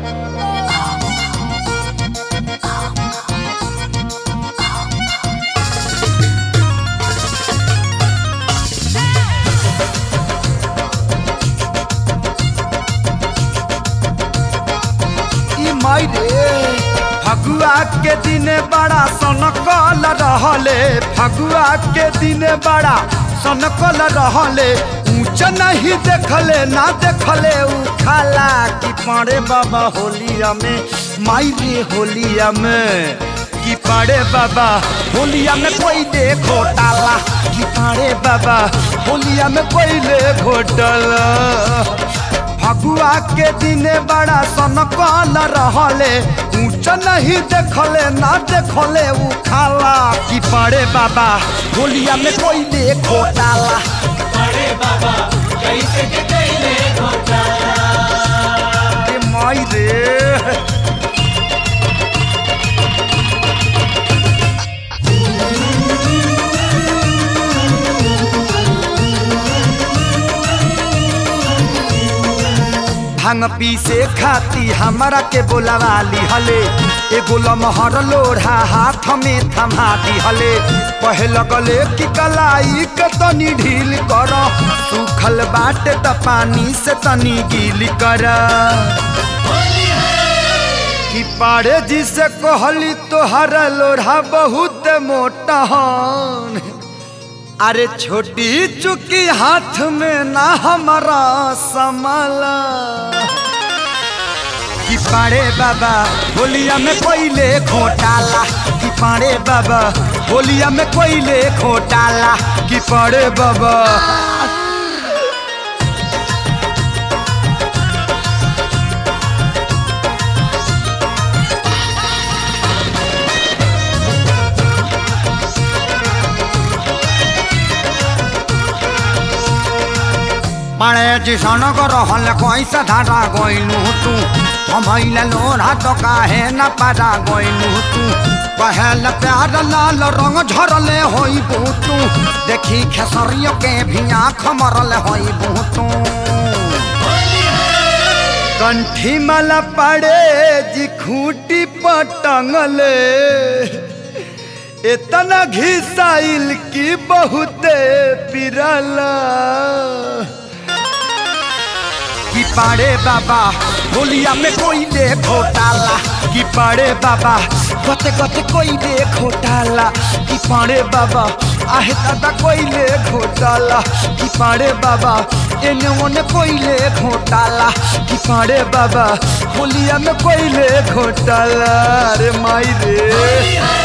ई माई रे फगुआ के दिन बड़ा सनकल रहले फगुआ के दिन बड़ा सनकल रहले ऊंच नहीं देखले ना देखले उ खाला कि पड़े बाबा होलिया में माई रे होलिया में कि पड़े बाबा होलिया में कोई दे घोटाला कि पड़े बाबा होलिया में कोई ले घोटाला फगुआ के दिने बड़ा सनकल रहले ऊंच नहीं देखले ना देखले उ खाला कि पड़े बाबा होलिया में कोई दे घोटाला अरे बाबा कैसे के कैले घोटाला रे माई रे भांग पीसे खाती हमारा के बोलावाली हले एगो लमहर लोढ़ा हाथ में थमा दी हले पहल गले की कलाई के तनी ढील कर सूखल बाटे त पानी से तनी गील कर कि पाड़े जी से कहली तोहर लोढ़ा बहुत मोटा हन अरे छोटी चुकी हाथ में ना हमारा समाला कि पाड़े बाबा होलिया में कोयले घोटाला कि पाड़े बाबा होलिया में कोयले घोटाला कि पाड़े बाबा पाड़े जी सनक रहल कैसे धारा गइलू तू हमैले लोढ़ा तो काहे न पारा गइलू तू पहल प्यार लाल रंग झरले होई तू देखी खेसरियो के भी आँख मरल होई तू कंठी माला पड़े जी खूटी पटंगले इतना घिसाइल की बहुते पिरला कि पाड़े बाबा होलिया में कोई दे घोटाला कि पाड़े बाबा गते गते कोई दे घोटाला कि पाड़े बाबा आहे दादा कोई ले घोटाला कि पाड़े बाबा एने ओने कोई ले घोटाला कि पाड़े बाबा होलिया में कोई ले घोटाला रे माई रे